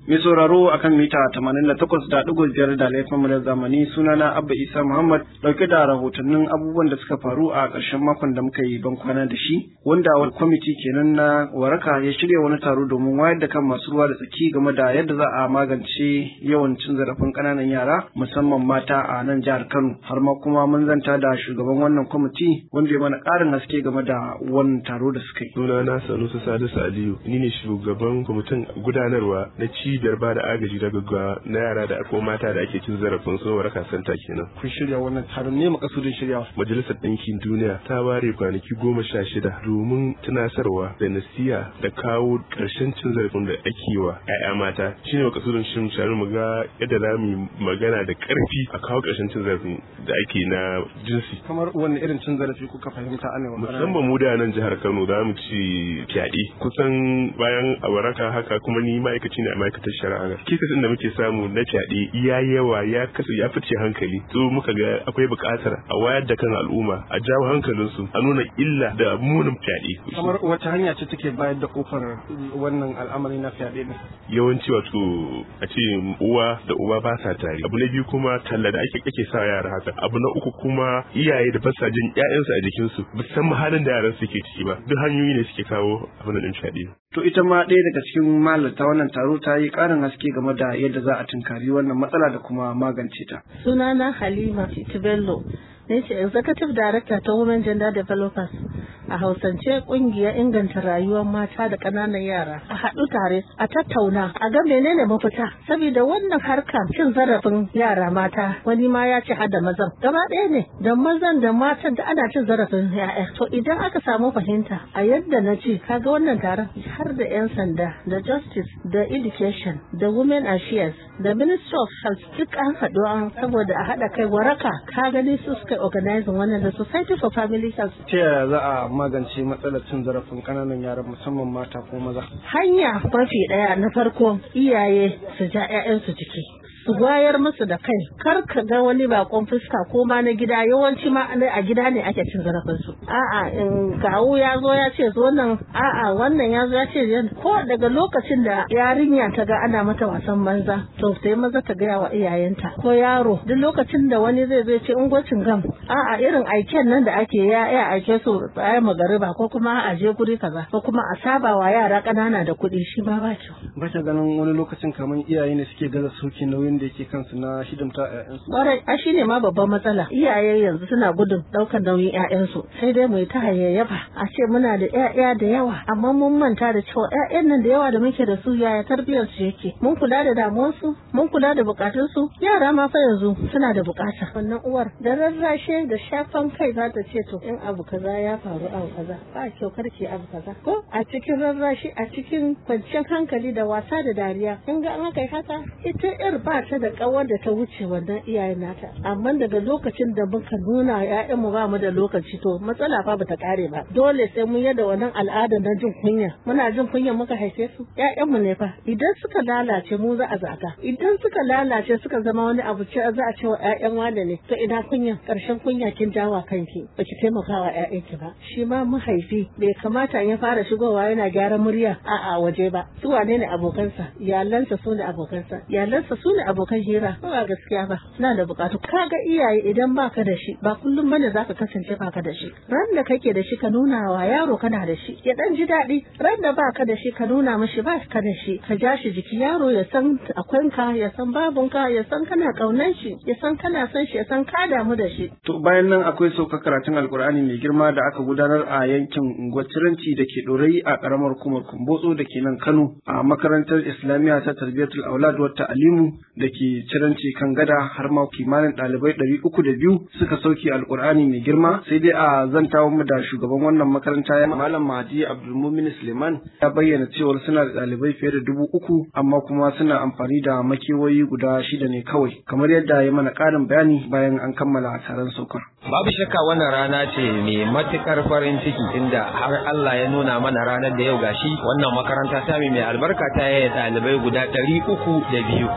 Mai sauraro akan mita 88.5 da laifin mu da zamani sunana Abba Isa Muhammad dauke da rahotannin abubuwan da suka faru a ƙarshen makon da muka yi ban kwana da shi wanda wani kwamiti kenan na waraka ya shirya wani taro domin wayar da kan masu ruwa da tsaki game da yadda za a magance yawan cin zarafin ƙananan yara musamman mata a nan jihar Kano har ma kuma mun zanta da shugaban wannan kwamiti wanda ya mana ƙarin haske game da wannan taro da suka yi. Sunana Sanusi Salisu Aliyu ni ne shugaban kwamitin gudanarwa na cibiyar ba da agaji da gaggawa na yara da ko mata da ake cin zarafin su waraka santa kenan. Kun shirya wannan taron ne makasudin shiryawa. Majalisar Ɗinkin Duniya ta ware kwanaki goma sha shida domin tunasarwa da nasiya da kawo ƙarshen cin zarafin da ake wa 'ya'ya mata shine makasudin shirin sharu mu ga yadda za mu yi magana da ƙarfi a kawo ƙarshen cin zarafin da ake na jinsi. Kamar wani irin cin zarafi kuka fahimta ana wa Musamman mu da nan jihar Kano za mu ci fyaɗe kusan bayan a waraka haka kuma ni ma'aikaci ne a ma'aikatar shari'a kikasin da muke samu na fyaɗe ya yawa ya kasu ya fice hankali to muka ga akwai buƙatar a wayar da kan al'umma a jawo hankalinsu a nuna illa da munin fyaɗe kamar wata hanya ce take bayar da kofar wannan al'amari na fyaɗe ne yawanci wato a ce uwa da uba ba sa tare abu na biyu kuma talla da ake kake sa yara haka abu na uku kuma iyaye da basa jin ƴaƴansu a jikinsu musamman halin da yaran suke ciki ba duk hanyoyi ne suke kawo abin da fyaɗe To ita ma ɗaya daga cikin mahalarta wannan taro ta yi ƙarin haske game da yadda za a tunkari wannan matsala da kuma magance ta. Sunana Halima Tibello, ne ce Executive Director ta Women Gender Developers. A Hausance ƙungiyar inganta rayuwar mata da ƙananan yara. A haɗu tare, a tattauna, a ga menene mafita. Saboda wannan harka cin zarafin yara mata, wani ma ya ce hada mazan. Gaba ɗaya ne, da mazan da matan da ana cin zarafin ya'ya. To idan aka samu fahimta, a yadda na ce, kaga wannan taron har da 'yan sanda da justice da education da women affairs da ministry of health duk an haɗu an saboda a haɗa kai waraka ka gani su suka organizing wannan da society for family health Ta yaya za a magance matsalar cin zarafin ƙananan yara musamman mata ko maza? hanya mafi ɗaya na farko iyaye su ja 'ya'yansu ciki su wayar musu da kai kar ka ga wani bakon fuska ko ma na gida yawanci ma a gida ne ake cin zarafin su a'a in kawu ya zo ya ce zo nan a'a wannan ya zo ya ce ko daga lokacin da yarinya ta ga ana mata wasan banza to sai maza ta gaya wa iyayenta ko yaro duk lokacin da wani zai zo ce ungocin gam a'a irin aiken nan da ake ya ya aike su bayan magariba ko kuma a je guri kaza ko kuma a saba wa yara ƙanana da kuɗi shi ma ba kyau Ba ta ganin wani lokacin kamar iyaye ne suke gaza sauki nauyin da yake kansu na hidimta ƴaƴansu. Ƙwarai, a shi ne ma babban matsala. Iyaye yanzu suna gudun ɗaukar nauyin ƴaƴansu. Sai dai mu yi ta hayayyafa. A ce muna da ƴaƴa da yawa, amma mun manta da cewa ƴaƴan nan da yawa da muke da su yaya tarbiyyar su yake. Mun kula da damuwarsu, mun kula da buƙatunsu. Yara ma fa yanzu suna da buƙata. Wannan uwar da rarrashe da shafan kai za ta ce to in abu kaza ya faru abu kaza ba kyau karki abu kaza. Ko a cikin rarrashi a cikin kwanciyar hankali da wasa da dariya. In ga an kai haka ita ƴar ba ta da kawar da ta wuce wannan iyayen nata amma daga lokacin da muka nuna ƴaƴan mu ba mu da lokaci to matsala fa bata kare ba dole sai mun yada wannan al'ada na jin kunya muna jin kunya muka haife su ƴaƴan mu ne fa idan suka lalace mu za a zaga idan suka lalace suka zama wani abu ce za a ce wa ƴaƴan wane ne to ina kunya karshen kunya kin jawa kanki baki taimaka wa ƴaƴanki ba shi ma mahaifi bai kamata ya fara shigowa yana gyaran murya a'a waje ba su wane ne abokansa iyalansa su ne abokansa iyalansa su ne abokan hira ba gaskiya ba suna da bukatu kaga iyaye idan baka da shi ba kullum bane zaka kasance baka da shi ran da kake da shi ka nuna wa yaro kana da shi ya dan ji daɗi ran da baka da shi ka nuna mishi ba ka da shi ka ja shi jiki yaro ya san akwanka ya san babunka ya san kana kaunan shi ya san kana son shi ya san ka damu da shi To bayan nan akwai saukar karatun alkur'ani mai girma da aka gudanar a yankin unguwar Ciranci da ke ɗorayi a ƙaramar hukumar Kumbotso da ke nan Kano a makarantar Islamiyya ta Tarbiyatul Aulad wa Ta'alimu da ke Ciranci kan gada har ma kimanin ɗalibai ɗari uku da biyu suka sauke alkur'ani mai girma sai dai a zantawa mu da shugaban wannan makaranta ya Malam Mahdi Abdulmumin Suleiman ya bayyana cewar suna da ɗalibai fiye da dubu uku amma kuma suna amfani da makewayi guda shida ne kawai kamar yadda ya mana ƙarin bayani bayan an kammala taron saukar. Babu shakka wannan rana ce mai matukar farin ciki inda har Allah ya nuna mana ranar da yau gashi wannan makaranta ta mai albarka ta yaya ɗalibai guda ɗari uku da biyu. Alhamdulillah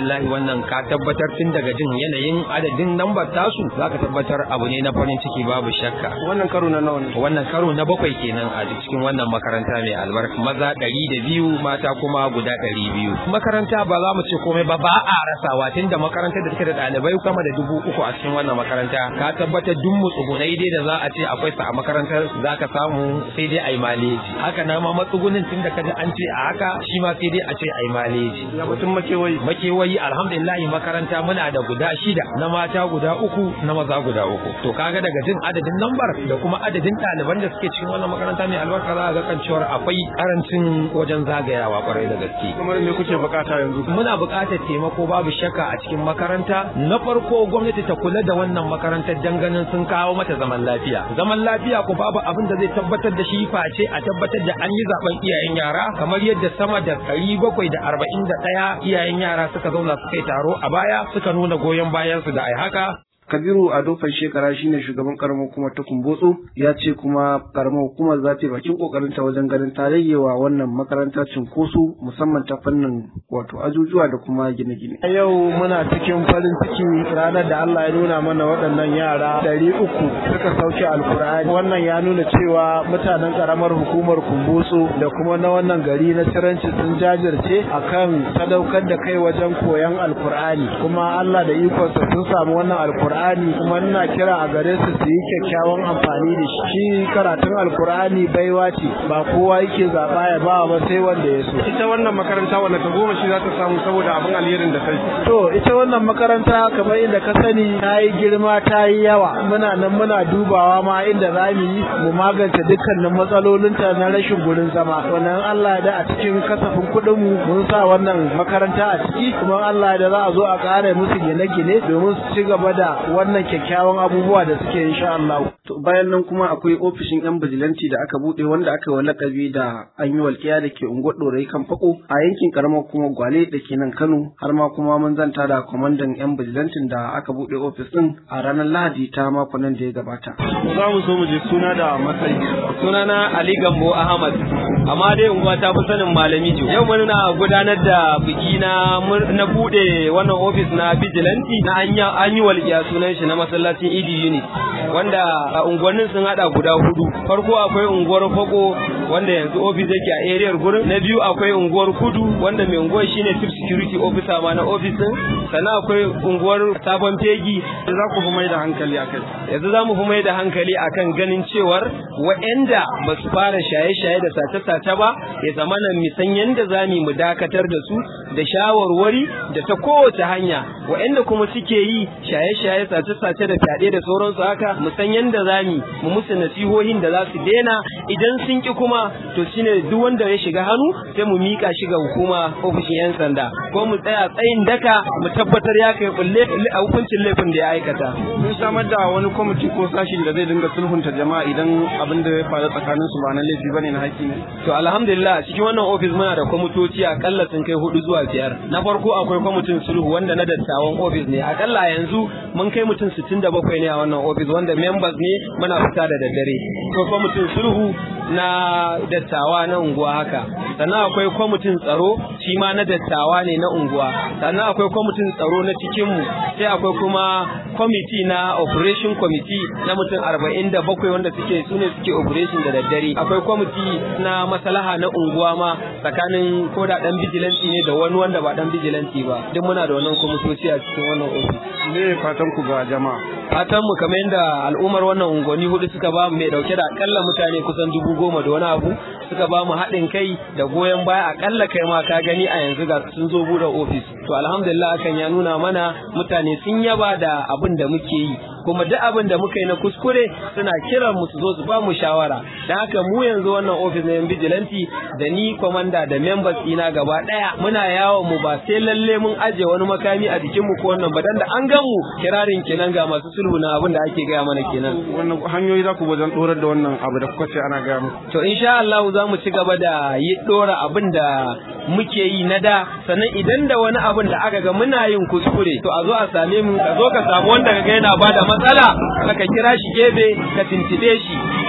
alhamdulillah wannan ka tabbatar tun daga jin yanayin adadin lambar tasu zaka tabbatar abu ne na farin ciki babu shakka wannan karo na nawa ne wannan karo na bakwai kenan a cikin wannan makaranta mai albarka maza ɗari da biyu mata kuma guda ɗari biyu makaranta ba za mu ce komai ba ba a rasawa tunda makarantar da take da ɗalibai sama da dubu uku a cikin wannan makaranta ka tabbatar duk mutsugunai dai da za a ce akwai sa a makarantar za ka samu sai dai a yi maleji haka na ma matsugunin tunda ka ji an ce a haka shi ma sai dai a ce a yi maleji ya batun makewayi makewayi alhamdulillah makaranta muna da guda shida na mata guda uku na maza guda uku to kaga daga jin adadin lambar da kuma adadin ɗaliban da suke cikin wannan makaranta mai albarka za a ga kan cewar akwai karancin wajen zagayawa kwarai da gaske kamar me kuke bukata yanzu muna buƙatar taimako babu shakka a cikin makaranta na farko gwamnati ta kula da wannan makarantar dan ganin sun kawo mata zaman lafiya zaman lafiya ko babu abin da zai tabbatar da shi face a tabbatar da an yi zaben iyayen yara kamar yadda sama da ɗari bakwai da arba'in da ɗaya iyayen yara suka zauna suka yi taro a baya suka nuna goyon bayansu da ai haka kabiru ado shekara shine shugaban karamar hukumar ta kumbotso ya ce kuma karamar hukumar za ta yi bakin kokarin ta wajen ganin ta rage wa wannan makaranta cinkoso musamman ta fannin wato ajujuwa da kuma gine-gine A yau muna cikin farin ciki ranar da Allah ya nuna mana waɗannan yara ɗari uku suka sauke alkur'ani wannan ya nuna cewa mutanen karamar hukumar kumbotso da kuma na wannan gari na ciranci sun jajirce akan sadaukar da kai wajen koyon alkur'ani kuma Allah da ikonsa sun samu wannan alkur'ani kuma ina kira a gare su su yi kyakkyawan amfani da shi shi karatun alkur'ani baiwa ce ba kowa yake zaɓa ya ba ba sai wanda ya so ita wannan makaranta wanda ta goma shi za ta samu saboda abin alherin da kai To ita wannan makaranta kamar inda ka sani ta yi girma ta yi yawa muna nan muna dubawa ma inda za mu yi mu magance dukkanin matsalolinta na rashin gurin zama wannan Allah da a cikin kasafin kuɗin mu mun sa wannan makaranta a ciki kuma Allah da za a zo a ƙara musu gine-gine domin su ci gaba da wannan kyakkyawan abubuwa da suke insha Allah. To bayan nan kuma akwai ofishin yan bijilanci da aka buɗe wanda aka yi wa lakabi da an yi walƙiya da ke unguwar ɗorayi kan fako a yankin karamar kuma gwale da ke nan Kano har ma kuma mun zanta da kwamandan yan bijilancin da aka buɗe ofis ɗin a ranar Lahadi ta makon nan da ya gabata. Za mu so mu je suna da matsayi. sunana Ali Gambo Ahmad amma dai unguwa ta fi sanin malami jo yau muna gudanar da biki na mur- na bude wannan ofis na vigilante na anya an yi walƙiya sunan shi na masallacin Idi Unit wanda a unguwannin sun hada guda hudu farko akwai unguwar Fago wanda yanzu ofis yake a area gurin na biyu akwai unguwar Kudu wanda mai unguwar shine chief security officer ma na ofis din sannan akwai unguwar Sabon Fegi Za ku fi mai da hankali a kai. yanzu za mu fi mai da hankali akan ganin cewar wa'anda ba su fara shaye-shaye da sace-sace ba ya zama nan misan yadda za mu dakatar da su da shawarwari da ta kowace hanya wa'anda kuma suke yi shaye-shaye sace-sace da fyaɗe da sauransu haka mu san yadda za mu mu musu nasihohin da za su daina idan sun ki kuma to shine duk wanda ya shiga hannu sai mu mika shi ga hukuma ofishin 'yan sanda ko mu tsaya tsayin daka mu tabbatar ya kai kulle a hukuncin laifin da ya aikata Mun samar da wani kwamiti ko sashin da zai dinga sulhunta jama'a idan abin da ya faru tsakanin su ba na laifi bane na haƙƙi ne. To alhamdulillah a cikin wannan ofis muna da kwamitoci akalla sun kai hudu zuwa biyar. Na farko akwai kwamitin sulhu wanda na dattawan ofis ne. Akalla yanzu mun kai mutum sittin da bakwai ne a wannan ofis wanda members ne muna fita da daddare. Akwai kwamitin sulhu na dattawa na unguwa haka. Sannan akwai kwamitin tsaro shi ma na dattawa ne na unguwa. Sannan akwai kwamitin tsaro na cikinmu. Sai akwai kuma kwamiti na operation committee na mutum arba'in da bakwai wanda suke su ne suke operation da daddare. Akwai kwamiti na maslaha na unguwa ma tsakanin ko da dan bijilanci ne da wani wanda ba dan bijilanci ba duk muna da wannan kwamitoci a cikin wannan ofis Me fatan ku ga jama'a? fatan mu kamar yadda al'ummar wannan unguwanni hudu suka ba mu mai dauke da akalla mutane kusan dubu goma da wani abu suka ba mu haɗin kai da goyon baya akalla kai ma ka gani a yanzu ga sun zo bude ofis to alhamdulillah hakan ya nuna mana mutane sun yaba da abin da muke yi kuma duk abin da muka yi na kuskure suna kiran mu su zo su ba mu shawara da haka mu yanzu wannan ofis na yan bijilanti da ni kwamanda da members ina gaba daya muna yawon mu ba sai lalle mun aje wani makami a jikin mu ko wannan ba dan da an gan mu kirarin kenan ga masu sulhu na abin da ake gaya mana kenan Wannan hanyoyi za ku wajen ɗorar da wannan abu da kuka ce ana gaya muku. to insha Allah za mu ci gaba da yi dora abin da muke yi na da sannan idan da wani abin da aka ga muna yin kuskure to a zo a same mu ka zo ka samu wanda ka ga yana bada matsala ka kira shi gefe ka tintibe shi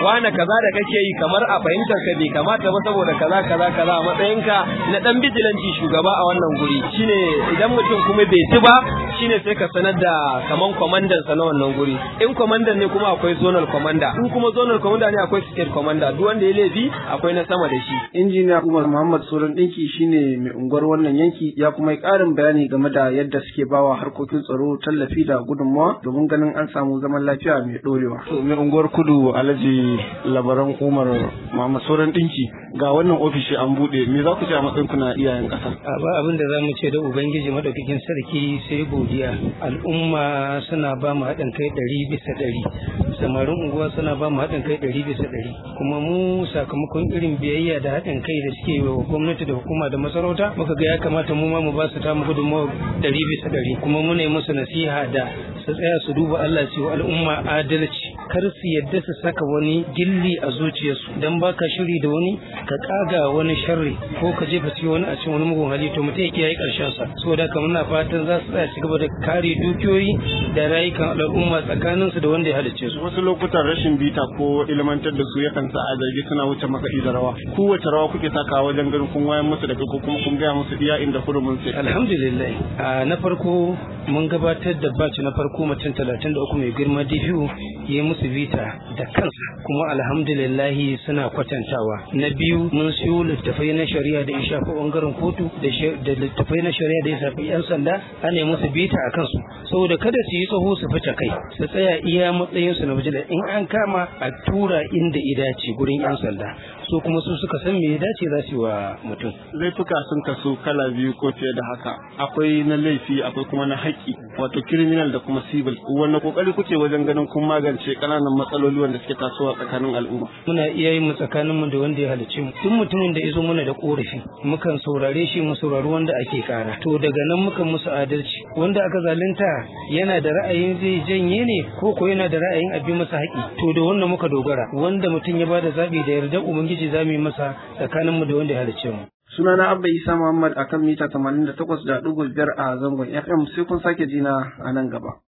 wane kaza da kake yi kamar a fahimtar ka bai kamata ba saboda kaza kaza kaza a matsayinka na dan bijilanci shugaba a wannan guri shine idan mutum kuma bai ci ba shine sai ka sanar da kaman kwamandan sa na wannan guri in kwamandan ne kuma akwai zonal commander in kuma zonal commander ne akwai state commander duk wanda ya laifi akwai na sama da shi injiniya Umar Muhammad Soran Dinki shine mai unguwar wannan yanki ya kuma yi ƙarin bayani game da yadda suke bawa harkokin tsaro tallafi da gudunmawa domin ganin an samu zaman lafiya mai ɗorewa. To mai unguwar kudu Alhaji Labaran Umar Muhammad Soran Dinki ga wannan ofishi an buɗe me za ku ce a matsayin kuna iyayen ƙasa? ba abin da za mu ce da Ubangiji madaukakin sarki sai godiya al'umma suna ba mu haɗin kai ɗari bisa ɗari samarin unguwa suna ba mu haɗin kai ɗari bisa ɗari kuma mu sakamakon irin biyayya da haɗin kai da suke wa gwamnati da hukuma da masarauta muka ga ya kamata mu ma mu ba su tamu gudunmawa ɗari bisa ɗari kuma mu ne musu nasiha da su tsaya su duba Allah su wa al'umma adalci kar su yadda su saka wani gilli a zuciyarsu dan baka shiri da wani ka kaga wani sharri ko ka jefa ci wani a cikin wani mugun hali to mutum ya kiyaye karshen sa saboda haka muna fatan za su tsaya su gaba da kare dukiyoyi da rayukan al'umma tsakanin su da wanda ya halicce su Wasu lokutan rashin bita ko ilmantar da su yakan sa a zargi suna wuce makaɗi da rawa. Kowace rawa kuke sakawa wajen ganin kun wayan musu da kai ko kuma kun gaya musu iya inda hurumin sai. alhamdulillah a na farko mun gabatar da batch na farko mutum talatin da uku mai girma DPO ya yi musu vita da kansa kuma alhamdulillah suna kwatantawa na biyu mun siyo littafai na shari'a da ya shafi bangaren kotu da shi- da littafai na shari'a da ya shafi yan sanda ana yi musu bita a kansu saboda kada su yi tsaho su fita kai su tsaya iya matsayin su na bijila in an kama a tura inda ya dace gurin yan sanda so kuma su suka san me ya dace za su yi wa mutum Laifuka sun kasu kala biyu ko fiye da haka. Akwai na laifi akwai kuma na haƙƙi wato criminal da kuma civil. Wanne kokari kuke wajen ganin kun magance ƙananan matsaloli wanda suke tasowa tsakanin al'umma? muna iya yin mu tsakanin mu da wanda ya halicce mu duk mutumin da ya zo mana da korafi mukan saurare shi mu saurari wanda ake kara to daga nan mukan musu adalci wanda aka zalunta yana da ra'ayin zai janye ne ko ko yana da ra'ayin a bi masa haƙi to da wannan muka dogara wanda mutum ya bada zabi da yarda ubangiji za mu yi masa tsakanin mu da wanda ya halicce mu Sunana Abba Isa Muhammad akan mita 88.5 a zangon FM sai kun sake jina a nan gaba.